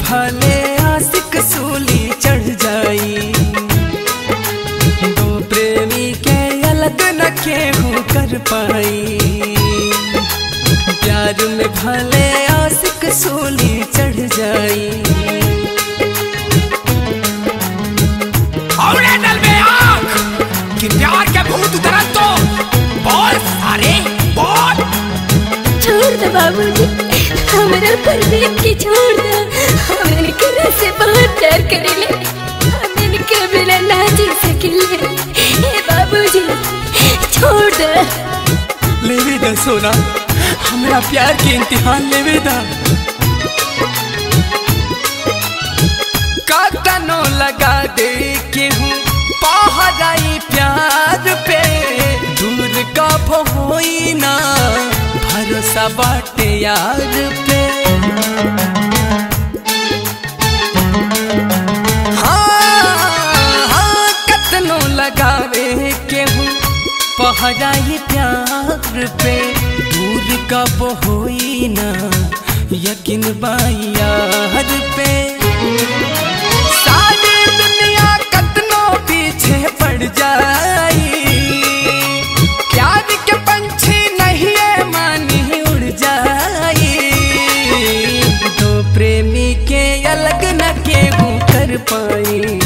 भले आशिक सूली चढ़ जाई दो प्रेमी के अलग न केहू कर पाई प्यार में भले आशिक सूली चढ़ जाई और नल में आंख कि प्यार के भूत उतरन तो बोल सारे बोल छोड़ दो बाबूजी हमरा पर देख के छोड़ दो हमने के से बहुत प्यार करेले हमने के बिना ना जी सकिले ए बाबूजी छोड़ दो लेवे दा सोना हमरा प्यार के इम्तिहान लेवे दा काटनो लगा दे के हूँ पहराई प्यार पे दूर का होई ना भरोसा बाटे यार पे हाँ, हाँ, कतनो लगावे के हूँ पहराई प्यार पे दूर कब होई ना यकीन बायार पे सारी दुनिया कतनो पीछे पड़ जाई प्यार के पंछी नहीं है मानी उड़ जाई दो प्रेमी के अलग न केहू कर पाई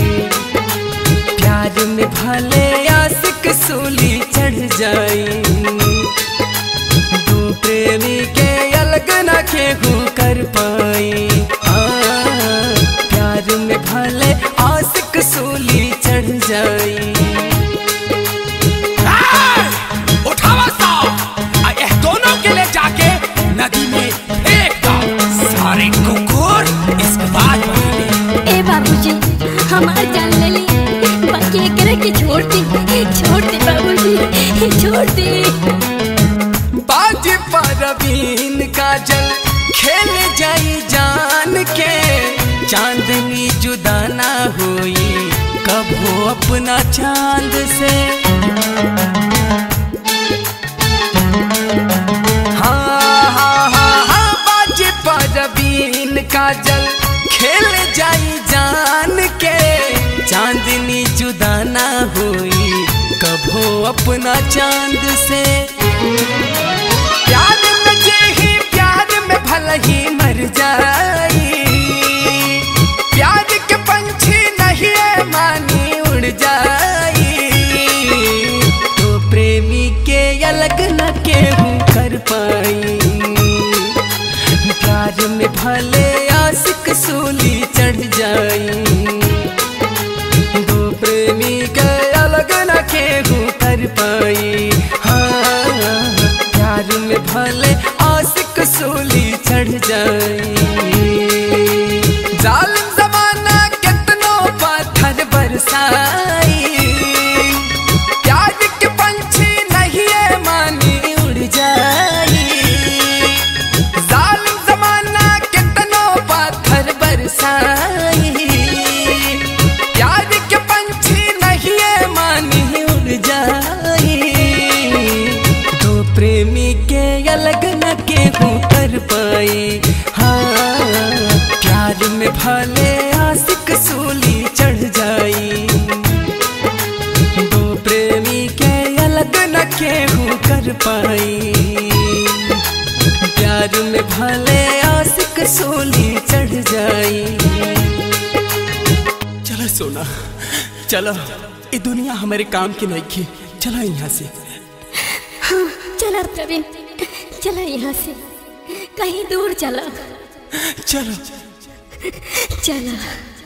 प्यार में भले आशिक सूली चढ़ जाई दो प्रेमी के अलग न केहू कर पाई हाँ, प्यार में भले आशिक सूली चढ़ जाई ए, उठावा सा आ यह दोनों के ले जाके नदी में फेंक दो सारे कुकुर इसके बाद वही ए बाबूजी हमार जान ले ली बाकी एकरा के छोड़ दे छोड़ दे बाबूजी छोड़ दे बाज परवीन काजल खेल जाई जान के चांदनी जुदा ना हुई कभो अपना चांद से हाँ हाँ हाँ हाँ बाज परवीन काजल खेल जाई जान के चांदनी जुदा ना हुई कभो अपना चांद से प्यार में जे ही प्यार में भला ही मर जाई प्यार के पंछी नहीं है मानी उड़ जाई तो प्रेमी के अलग न केहू कर पाई प्यार में भले आशिक सूली चढ़ जाई दो प्रेमी के अलग न केहू कर पाई हाँ प्यार में भले आशिक सूली चढ़ जाई जालिम जमाना कितनो पत्थर बरसाई प्यार के पंछी नहीं है मानी उड़ जाई जालिम जमाना कितनो पत्थर बरसाई प्यार के पंछी नहीं है मानी उड़ जाई दो प्रेमी के अलग न केहू कर पाई हाँ प्यार में भले आशिक सूली चढ़ जाई दो प्रेमी के अलग न केहू कर पाई प्यार में भले आशिक सूली चढ़ जाई चलो सोना चलो ये दुनिया हमारे काम की नहीं की चलो यहाँ से चला प्रवीण चला यहाँ से कहीं दूर चला चलो चला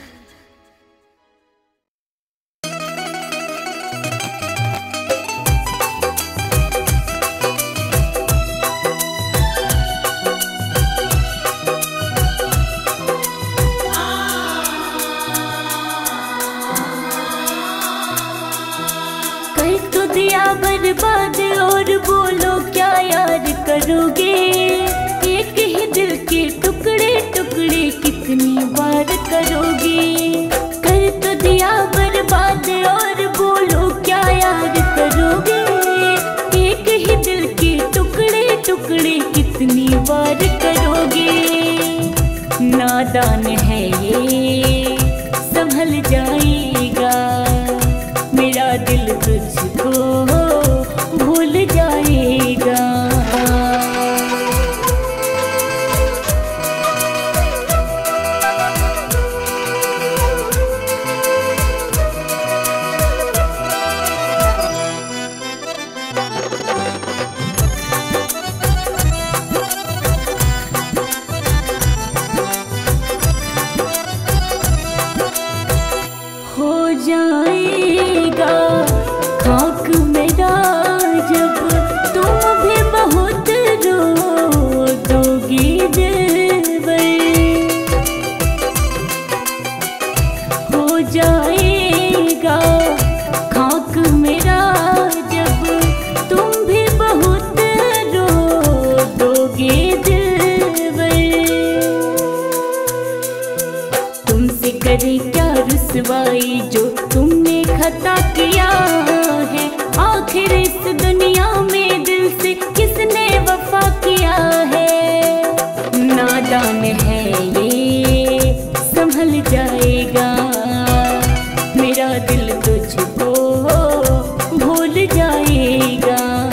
कर तो दिया बर्बाद और बोलो क्या याद करोगे एक ही दिल के टुकड़े टुकड़े कितनी बार करोगे कर तो दिया बर्बाद और बोलो क्या याद करोगे एक ही दिल के टुकड़े टुकड़े कितनी बार करोगे नादान जाएगा खाक मेरा जब तुम भी बहुत रो दोगे दिलबर तुमसे करे क्या रुसवाई जो तुमने खता किया है आखिर इस दुनिया में दिल से किसने वफा किया है नादान है ये संभल जाएगा मेरा दिल तुझको भूल जाएगा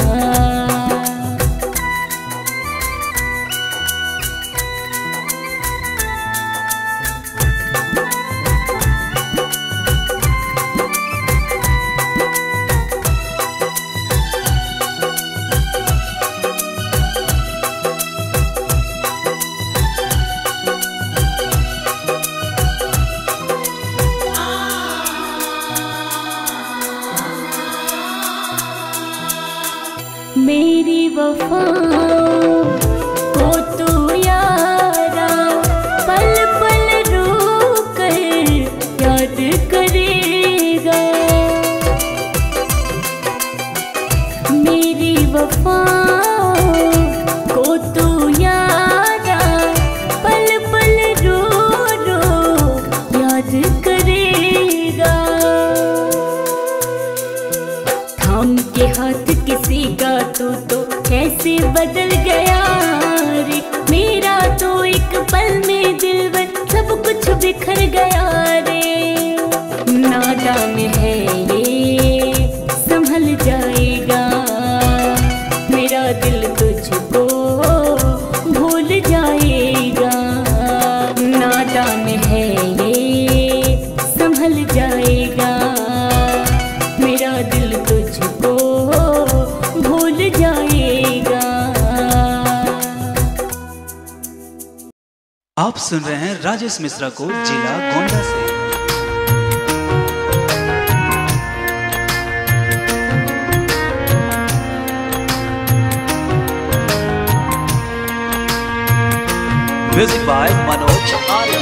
मेरी वफा को तू यारा पल पल रो कर याद करेगा मेरी वफा को तू यारा पल पल रो रो याद करेगा थाम के हाथ किसी का तो तो कैसे बदल गया रे मेरा तो एक पल में दिल बर सब कुछ बिखर गया रे नादान है ये संभल जाएगा मेरा दिल तुझको भूल जाएगा नादान है ये संभल जाएगा मेरा दिल तुझको भूल जाएगा आप सुन रहे हैं राजेश मिश्रा को जिला गोंडा से म्यूजिक बाय मनोज आर्य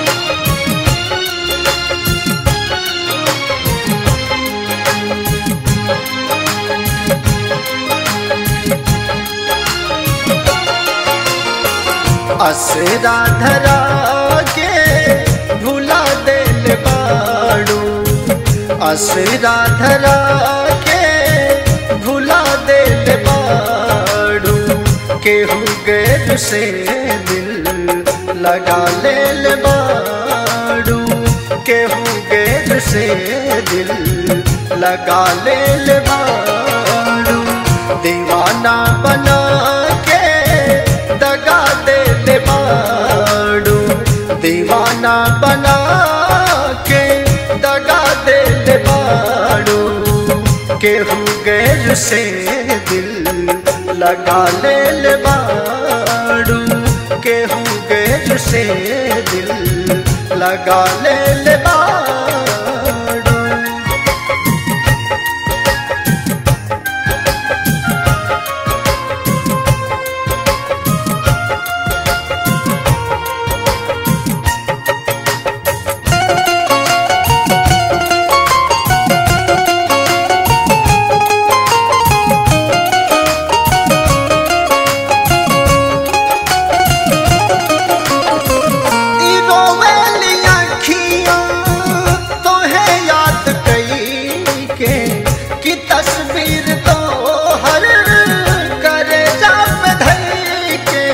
असरा धरा के भुला दिल बाड़ू असरा धरा के भुला दिल बाड़ू केहू गैर से दिल लगा ले बाड़ू केहू गैर से दिल लगा ले बाड़ू दीवाना बना के दगा दे दे बाड़ू दीवाना बना के दगा दे दे बाड़ू केहू गैर से दिल लगा ले ले बाड़ू केहू गैर से दिल लगा ले ले बाड़ू ई रोवेली अखियाँ तोहे याद कई के कि तस्वीर तो हर करे जाप धई के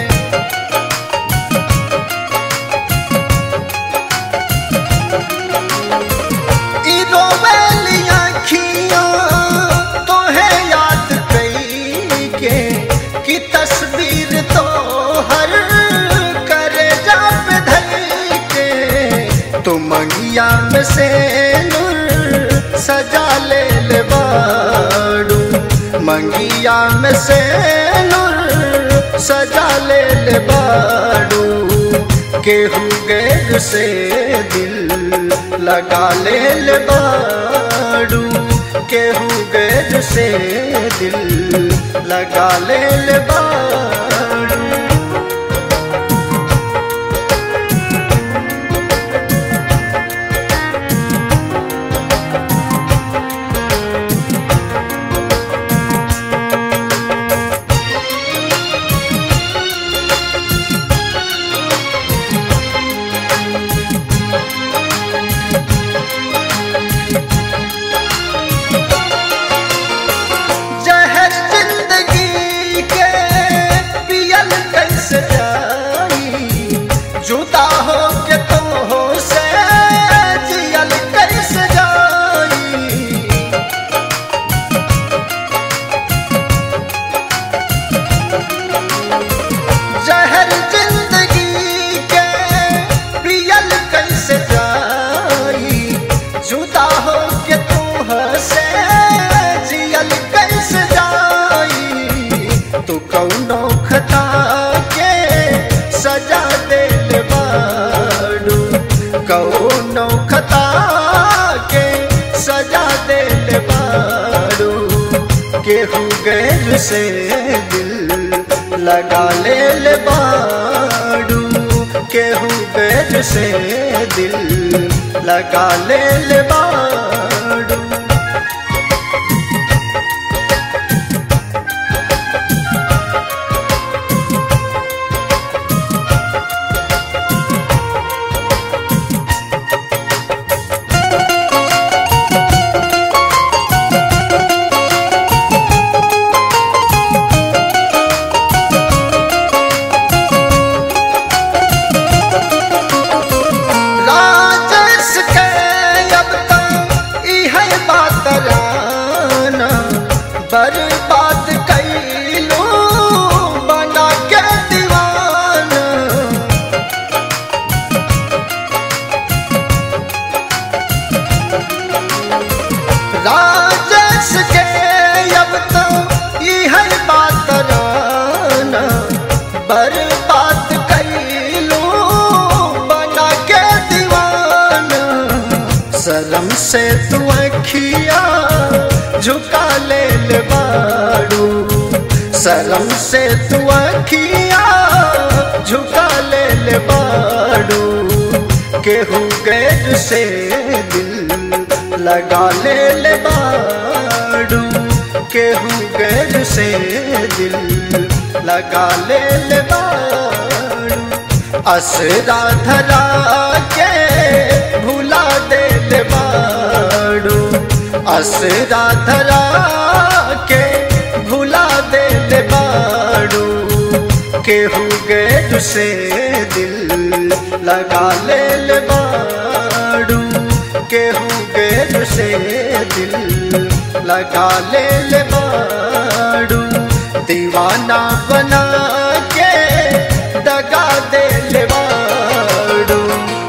ई रोवेली अखियाँ तोहे याद कई के कि तस्वीर तो हर करे जाप धई के तो मंगिया में से नूर सजा ले ले बाड़ू मंगिया में से नूर सजा ले ले बाड़ू केहू गैर से दिल लगा ले ले बाड़ू केहू गैर से दिल लगा ले ले बाड़ू कैसे जाई जुदा हो के तू हसे जियल कैसे जाई तू कौनो खता के सजा दे बाड़ू कौनो खता के सजा दे बाड़ू केहू गैर से दिल लगा ले ले बाड़ू केहू गैर से दिल लगा ले ले बाड़ू राजस के अब तक इहे बात राना बर्बाद कैलू बना के दीवाना राजस के अब तक इहे बात राना बर्बाद कैलू बना के दीवाना शर्म से तू अखिया झुका ले ले बाड़ू शर्म से तू अखिया झुका ले ले बाड़ू केहू गैर से दिल लगा ले ले बाड़ू केहू गैर से दिल लगा ले ले बाड़ू असरा धरा के भुला दे ले बाड़ू असरा धरा के भुला दे ले बाड़ू केहू गैर से दिल लगा ले ले बाड़ू केहू गैर से दिल लगा ले ले बाड़ू दीवाना बना के दगा दे ले बाड़ू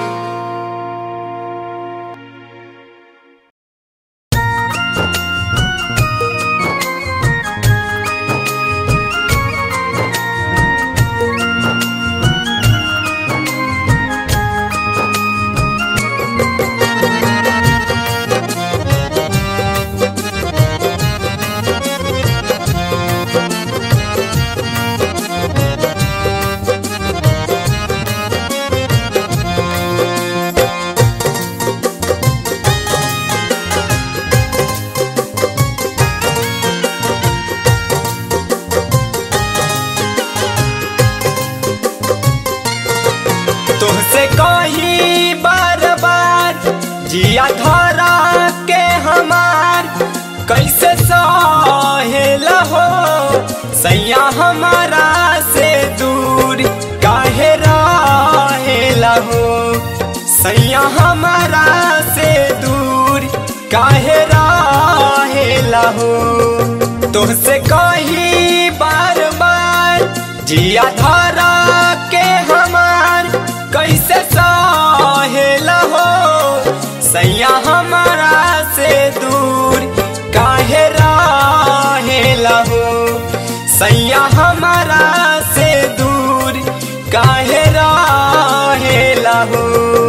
तुमसे कही बार बार जिया धरा के हमार कैसे सहेला हो सैया हमारा से दूर काहे रहेला हो सैया हमारा से दूर काहे रहेला हो तुमसे कही बार बार जिया धरा के हमार कैसे सहेला हो सैया हमारा से दूर काहे रहेला हो सैया हमारा से दूर काहे रहेला हो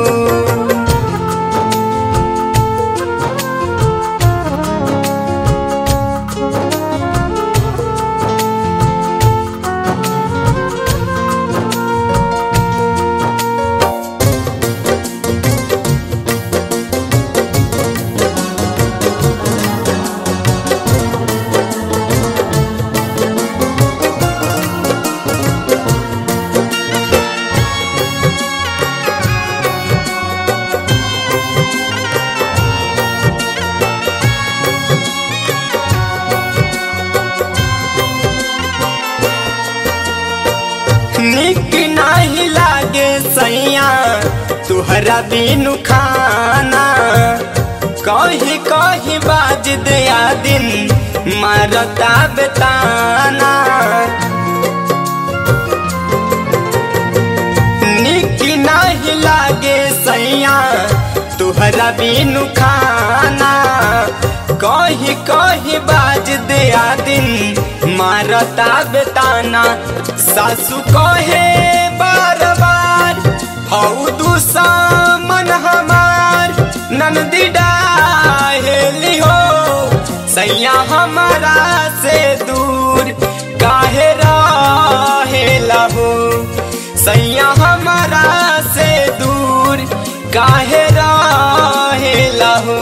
निक नहीं लागे सैया तुहरा बिनु खाना कही कही बाज दया दिन मारता बेताना निक नहीं लागे सैया तोहरा बिनु खाना कही कही बाज दिया दिन मारता बेताना सासू कहे बार बार हऊ दुश्मन हमार नंदी डाहेली हो सैया हमारा से दूर काहे रहेला हो सैया हमारा से दूर काहे रहेला हो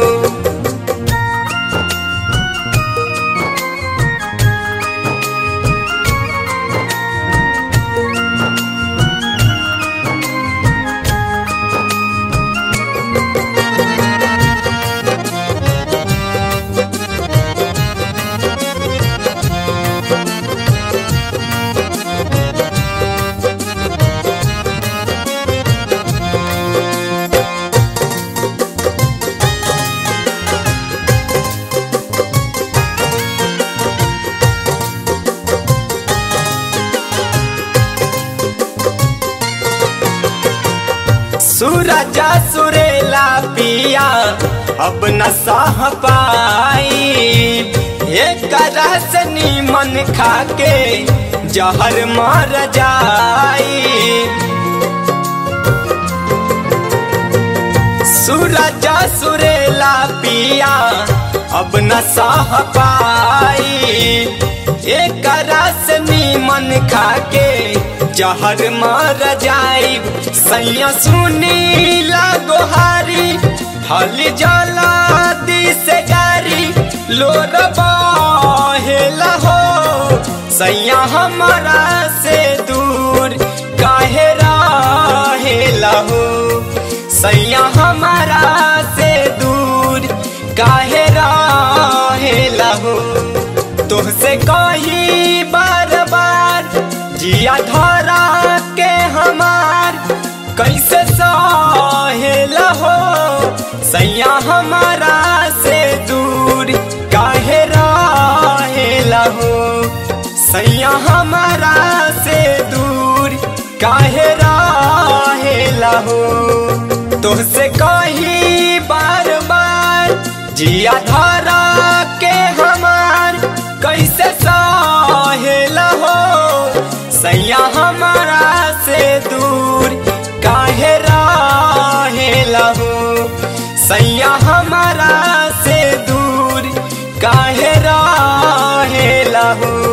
सूरजा सुरेला पिया अब न सह पाई एक रस नीमन खाके जहर मर जाई सूरजा सुरेला पिया अब न सह पाई एक रस नीमन खाके जहर मर जाई सैया सुनी गोहारी हल जला दी से गारी लोर बहेला हो सैया हमारा से दूर काहे रहेला हो सैया हमारा से दूर काहे रहेला हो तुहसे कही बार बार जिया धरा के हमार कैसे सहेला हो सैया हमारा से दूर काहे रहेला हो सैया हमारा से दूर काहे रहेला हो तुहसे कही बार बार जिया धरा के हमार कैसे सहेला हो सैया हमारा से दूर काहे रहेला हो सैया हमारा से दूर काहे रहेला हो